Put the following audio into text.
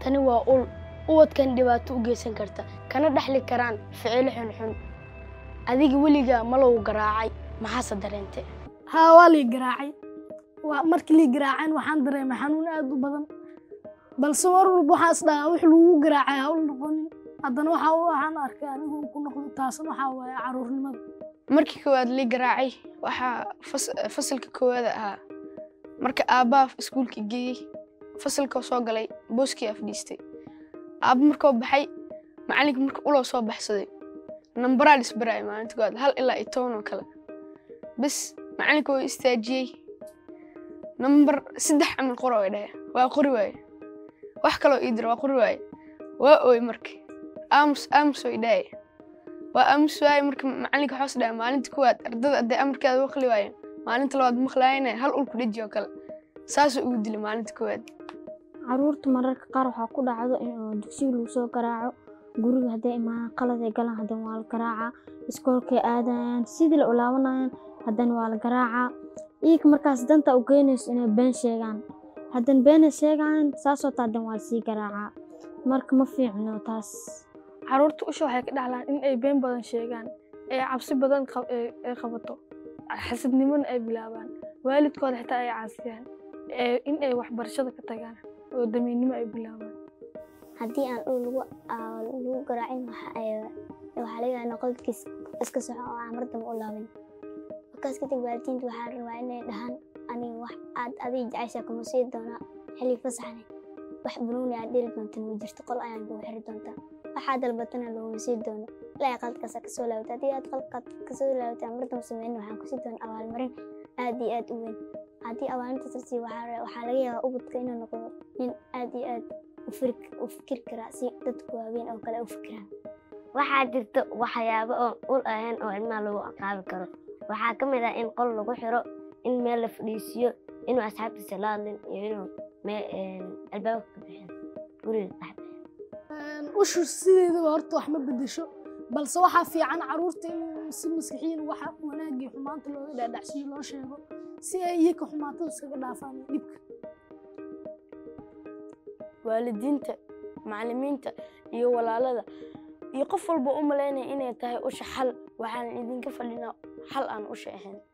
tani waa ul ubadkan dhibaato u geysan karta kana dhexli karaan ficilo xunxun adiga weligaa ma lagu garaacay maxaase dareentay haa waa lii garaacay waa markii lii garaaceen waxaan dareemay xanuun aad u badan balse mar walba waxaan isdhahaa wix lagu garaacay ha u noqonin haddana waxa waxaan arkay anigu ku noqdo taasna waxaa waaye caruurnimada markii koowaad lii garaacay waxaa fas- fasalka koowaad ahaa marka aabbaha iskuulka geeyey fasalka soo galay booskii aa fadhiistay aabba markuu baxay macalinka marka uloo soo baxsaday nambaraa dhisbaraay maalinta koowaad hal ilaa iyo toban oo kale bas macalinka waa istaajiyey nambar saddex camal qoro ay dhahe waa qori waaye wax kaloo ii dira waa qori waaye waa ooy marka aamus aamus way dhahay waa aamus waaye marka macalinka waxaas dhahay maalinta koowaad ardada hadday amarkeeda maqli waayeen maalinta labaad maqlaayana hal ulku dheji oo kale saasuu ugu dilay maalinta koowaad caruurta mararka qaar waxaa ku dhacdo in oo dugsiga lagu soo garaaco guriga hadday imaadaan qalad ay galaan haddana waa la garaacaa iskoolkay aadayaan sidii la ulaabanayaan haddana waa la garaacaa iyaga markaas danta u geynayso inay been sheegaan haddana beenay sheegaan saasoo taa haddana waa lasii garaacaa marka ma fiicno taas caruurta usha waxay ka dhaxlaan in ay been badan sheegaan ee cabsi badan qab- ee ay qabato xasidnimona ay bilaabaan waalidkooda xitaa ay caasiyaan ee in ay waxbarashada ka tagaan oo damiinnimo ay bilaabaan haddii aan dhul lagu aa- lagu garaacin waxa ay- waxaa laga yaabaa in qolkiis iska soco oo aan mar dambe u laaban markaas kadib waalidiinta waxaa la rabaa inay dhahaan aniga wax aad adiga jecesha kuma sii doonaa xilli fasaxne wax banuuni aad dheli doonta ma jirto qol ayaan kugu xiri doontaa waxaa dalbatana laguma sii doono ilaa qalkaas aad kasoo laabata haddii aad qalkaad kasoo laabata mar dambe sameynin waxaan kusii doonaa abaalmarin aad iyo aad u weyn haddii abaalintaas la siiyo waxaa waxaa laga yaabaa ubadka inuu noqdo nin aad iyo aad u firi- u fikir karaa si dadku waaweyn oo kale u fikiraan waxaa jirta waxyaabo oon ul ahayn oo ilmaha lagu aqaabi karo waxaa ka mid ah in qol lagu xiro in meel la fadhiisiyo inuu asxaabtiisa la hadlin iyo inuu mee- een, albaabka ka bixin guriga ka dhex ushu sideedaba horta wax ma bedesho balse waxaa fiican caruurta in si maskixiin waxa wanaagii xumaanta looga dhaadhacsiyo loo sheego si ay iyaka xumaatada iskaga dhaafaan iyo dhibka waalidiinta macallimiinta iyo walaalada iyo qof walba u malaynaya inay tahay usha xal waxaan idinka fadhinaa xal aan usha ahayn